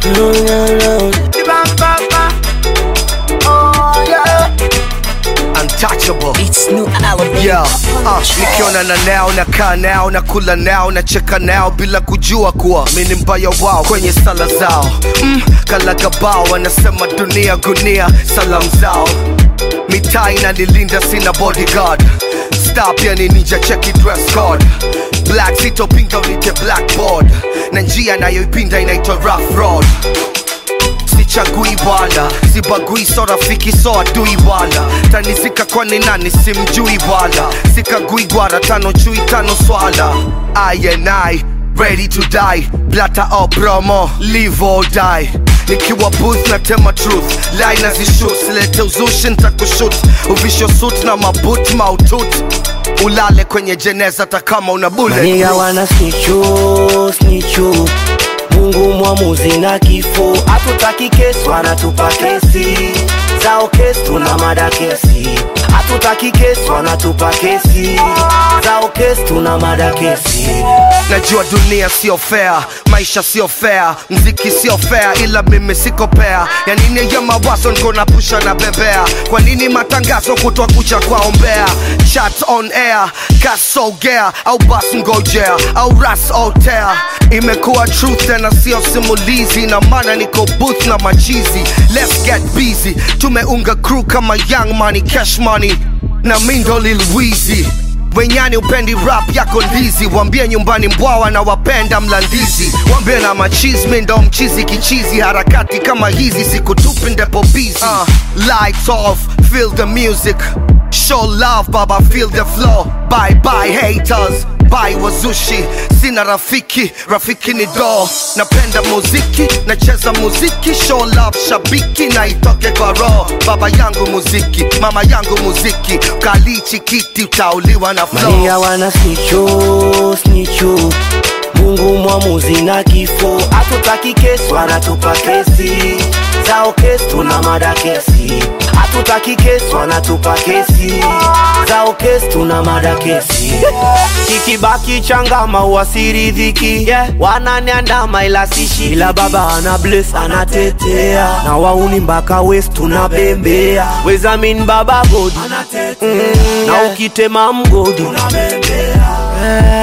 Oh, yeah. Untouchable. It's new album. Yeah, uh, nikiona na nao nakaa nao na kula nao na cheka nao bila kujua kuwa mi ni mbaya wao kwenye sala zao mm, kalagabao wanasema dunia gunia salamu zao mitaa inanilinda sina bodyguard star pia ni ninja cheki dress code black sitopinga unite blackboard na njia nayoipinda inaitwa rough road sichagui wala sibagui so rafiki so adui wala tanizika kwani nani simjui wala sikagui gwara tano chui tano swala I and I ready to die blata au promo live or die nikiwa booth na tema truth line nazishut silete uzushi ntakushut uvisho suit na mabut mautut ulale kwenye jeneza takama una bullet Maniga wana snichu snichu Mungu mwamuzi na kifo hatutaki kesi wanatupa kesi zao kesi tuna mada kesi hatutaki kesi wanatupa kesi zao kesi tuna mada kesi najua dunia sio fair maisha sio fair mziki sio fair ila mimi siko pea ya nini ya mawazo niko na pusha na bebea kwa nini matangazo kutwa kucha kwaombea chat on air kasogea au bas ngojea au ras otea imekuwa truth tena sio simulizi na maana niko booth na machizi let's get busy tumeunga crew kama young money cash money na mindo lil Weezy wenyani upendi rap yako ndizi wambie nyumbani mbwawa na wapenda mlandizi wambie na machismi ndo mchizi kichizi harakati kama hizi sikutupi ndepo busy uh, lights off feel the music show love baba feel the flow bye bye haters bye wazushi sina rafiki rafiki ni do napenda muziki nacheza muziki show love shabiki na itoke kwa roho baba yangu muziki mama yangu muziki kalichi kiti utauliwa na flow Maniga wana snichu snichu Mungu mwamuzi na kifo hatutaki kesi wanatupa kesi zao kesi tuna mada kesi hatutaki kesi wanatupa kesi zao kesi tuna mada kesi kikibaki changama uasiridhiki yeah. wananiandama ila sishi ila baba ana bless anatetea na wauni mpaka west tunabembea wezamin baba godi mm, na ukitema mgodi